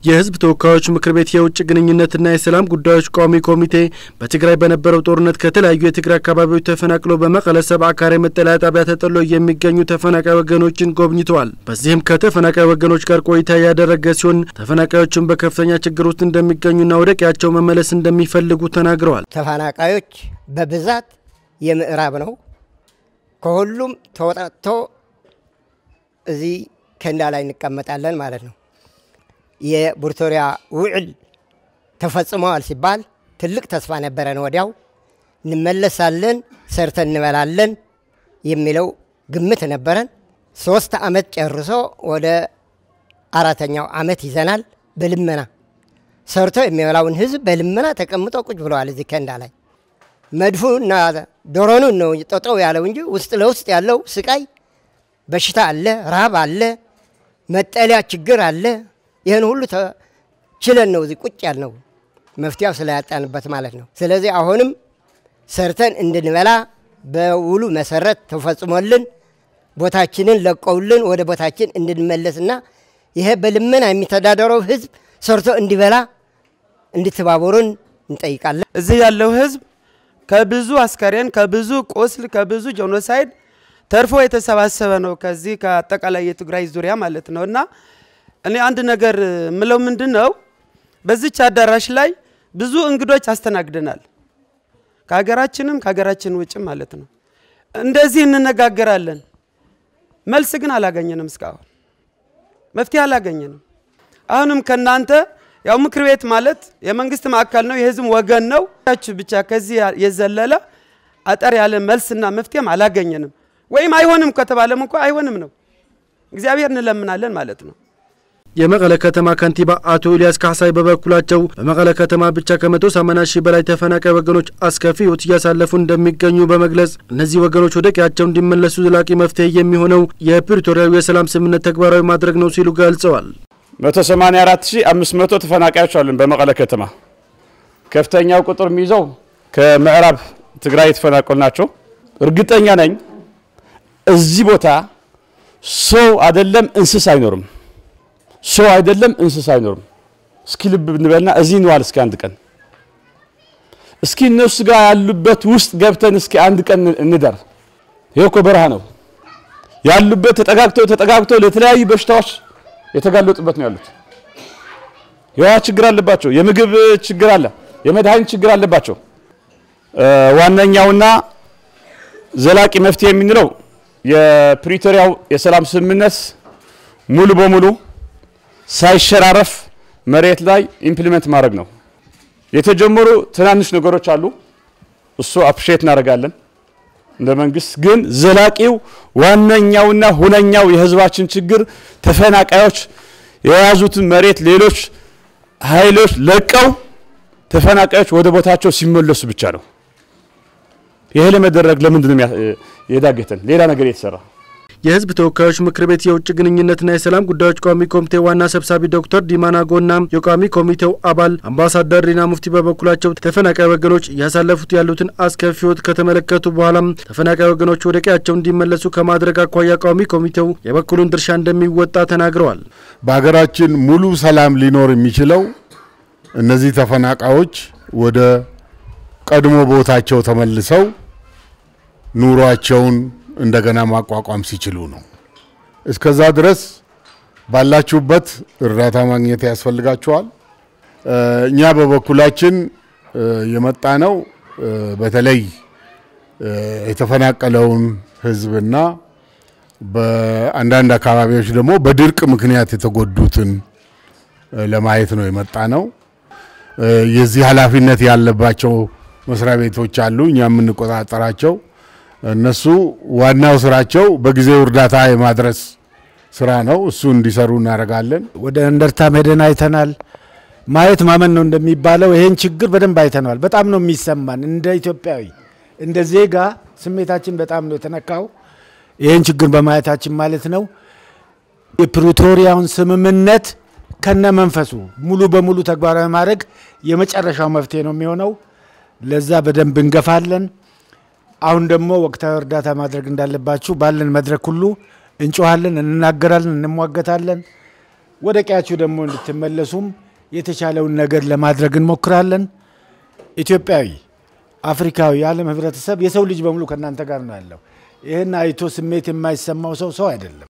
የሕዝብ ተወካዮች ምክር ቤት የውጭ ግንኙነትና የሰላም ጉዳዮች ቋሚ ኮሚቴ በትግራይ በነበረው ጦርነት ከተለያዩ የትግራይ አካባቢዎች ተፈናቅለው በመቀለ ሰብዓ ካሬ መጠለያ ጣቢያ ተጠለው የሚገኙ ተፈናቃይ ወገኖችን ጎብኝተዋል። በዚህም ከተፈናቃይ ወገኖች ጋር ቆይታ ያደረገ ሲሆን ተፈናቃዮችን በከፍተኛ ችግር ውስጥ እንደሚገኙና ወደ ቀያቸው መመለስ እንደሚፈልጉ ተናግረዋል። ተፈናቃዮች በብዛት የምዕራብ ነው። ከሁሉም ተወጣጥቶ እዚህ ከንዳ ላይ እንቀመጣለን ማለት ነው። የፕሪቶሪያ ውዕል ተፈጽመዋል ሲባል ትልቅ ተስፋ ነበረን። ወዲያው እንመለሳለን፣ ሰርተን እንበላለን የሚለው ግምት ነበረን። ሶስት ዓመት ጨርሶ ወደ አራተኛው ዓመት ይዘናል። በልመና ሰርቶ የሚበላውን ህዝብ በልመና ተቀምጦ ቁጭ ብለዋል። እዚህ ከንዳ ላይ መድፉ እና ዶሮኑን ነው ጠጠው ያለው እንጂ ውስጥ ለውስጥ ያለው ስቃይ፣ በሽታ አለ፣ ረሃብ አለ፣ መጠለያ ችግር አለ። ይህን ሁሉ ችለን ነው እዚህ ቁጭ ያልነው መፍትያው ስላያጣንበት ማለት ነው። ስለዚህ አሁንም ሰርተን እንድንበላ በውሉ መሰረት ተፈጽሞልን ቦታችንን ለቀውልን ወደ ቦታችን እንድንመለስና ይሄ በልመና የሚተዳደረው ህዝብ ሰርቶ እንዲበላ እንድትባበሩን እንጠይቃለን። እዚህ ያለው ህዝብ ከብዙ አስከሬን፣ ከብዙ ቁስል፣ ከብዙ ጄኖሳይድ ተርፎ የተሰባሰበ ነው። ከዚህ ከአጠቃላይ የትግራይ ዙሪያ ማለት ነው እና እኔ አንድ ነገር ምለው ምንድን ነው፣ በዚች አዳራሽ ላይ ብዙ እንግዶች አስተናግደናል። ከሀገራችንም ከሀገራችን ውጭም ማለት ነው። እንደዚህ እንነጋገራለን። መልስ ግን አላገኘንም። እስካሁን መፍትሄ አላገኘንም። አሁንም ከእናንተ ያው ምክር ቤት ማለት የመንግስት ማዕከል ነው፣ የህዝብ ወገን ነው። ብቻ ከዚህ የዘለለ አጠር ያለ መልስና መፍትሄም አላገኘንም። ወይም አይሆንም ከተባለም እንኳ አይሆንም ነው። እግዚአብሔር እንለምናለን ማለት ነው። የመቀለ ከተማ ከንቲባ አቶ ኢልያስ ካሕሳይ በበኩላቸው በመቀለ ከተማ ብቻ ከመቶ ሰማንያ ሺህ በላይ ተፈናቃይ ወገኖች አስከፊ ሕይወት እያሳለፉ እንደሚገኙ በመግለጽ እነዚህ ወገኖች ወደ ቀያቸው እንዲመለሱ ዘላቂ መፍትሄ የሚሆነው የፕሪቶሪያዊ የሰላም ስምምነት ተግባራዊ ማድረግ ነው ሲሉ ገልጸዋል። 184500 ተፈናቃዮች አሉን በመቀለ ከተማ። ከፍተኛው ቁጥር የሚይዘው ከምዕራብ ትግራይ የተፈናቀሉ ናቸው። እርግጠኛ ነኝ እዚህ ቦታ ሰው አይደለም እንስሳ አይኖርም። ሰው አይደለም እንስሳ አይኖርም። እስኪ ልብ ብንበልና እዚህ እንዋል እስኪ አንድ ቀን እስኪ እነሱ ጋር ያሉበት ውስጥ ገብተን እስኪ አንድ ቀን እንደር። ይሄ እኮ በረሃ ነው ያሉበት። ተጠጋግተው ተጠጋግተው ለተለያዩ በሽታዎች የተጋለጡበት ነው ያሉት። የውሃ ችግር አለባቸው። የምግብ ችግር አለ። የመድኃኒት ችግር አለባቸው። ዋነኛውና ዘላቂ መፍትሄ የምንለው የፕሪቶሪያው የሰላም ስምምነት ሙሉ በሙሉ ሳይሸራረፍ መሬት ላይ ኢምፕሊመንት ማድረግ ነው። የተጀመሩ ትናንሽ ነገሮች አሉ። እሱ አፕሪሼት እናደርጋለን እንደ መንግስት። ግን ዘላቂው ዋነኛውና ሁነኛው የህዝባችን ችግር ተፈናቃዮች የያዙትን መሬት ሌሎች ኃይሎች ለቀው ተፈናቃዮች ወደ ቦታቸው ሲመለሱ ብቻ ነው። ይሄ ለመደረግ ለምንድን ነው የዳገተን? ሌላ ነገር የተሰራ የህዝብ ተወካዮች ምክር ቤት የውጭ ግንኙነትና የሰላም ጉዳዮች ቋሚ ኮሚቴ ዋና ሰብሳቢ ዶክተር ዲማና ጎና የቋሚ ኮሚቴው አባል አምባሳደር ሪና ሙፍቲ በበኩላቸው ተፈናቃይ ወገኖች እያሳለፉት ያሉትን አስከፊ ህይወት ከተመለከቱ በኋላም ተፈናቃይ ወገኖች ወደ ቀያቸው እንዲመለሱ ከማድረግ አኳያ ቋሚ ኮሚቴው የበኩሉን ድርሻ እንደሚወጣ ተናግረዋል። በሀገራችን ሙሉ ሰላም ሊኖር የሚችለው እነዚህ ተፈናቃዮች ወደ ቀድሞ ቦታቸው ተመልሰው ኑሯቸውን እንደገና ማቋቋም ሲችሉ ነው። እስከዛ ድረስ ባላችሁበት እርዳታ ማግኘት ያስፈልጋችኋል። እኛ በበኩላችን የመጣ ነው በተለይ የተፈናቀለውን ህዝብና በአንዳንድ አካባቢዎች ደግሞ በድርቅ ምክንያት የተጎዱትን ለማየት ነው የመጣ ነው። የዚህ ኃላፊነት ያለባቸው መስሪያ ቤቶች አሉ፣ እኛ የምንቆጣጠራቸው እነሱ ዋናው ስራቸው በጊዜው እርዳታ የማድረስ ስራ ነው። እሱ እንዲሰሩ እናደርጋለን። ወደ እንደርታ ሄደን አይተናል። ማየት ማመን ነው እንደሚባለው ይሄን ችግር በደንብ አይተነዋል። በጣም ነው የሚሰማን እንደ ኢትዮጵያዊ እንደ ዜጋ ስሜታችን በጣም ነው የተነካው ይህን ችግር በማየታችን ማለት ነው። የፕሪቶሪያውን ስምምነት ከነ መንፈሱ ሙሉ በሙሉ ተግባራዊ ማድረግ የመጨረሻው መፍትሄ ነው የሚሆነው። ለዛ በደንብ እንገፋለን። አሁን ደግሞ ወቅታዊ እርዳታ ማድረግ እንዳለባችሁ ባለን መድረክ ሁሉ እንጮሃለን፣ እንናገራለን፣ እንሟገታለን። ወደ ቀያችሁ ደግሞ እንድትመለሱም የተቻለውን ነገር ለማድረግ እንሞክራለን። ኢትዮጵያዊ፣ አፍሪካዊ፣ የዓለም ህብረተሰብ፣ የሰው ልጅ በሙሉ ከእናንተ ጋር ነው ያለው። ይህን አይቶ ስሜት የማይሰማው ሰው ሰው አይደለም።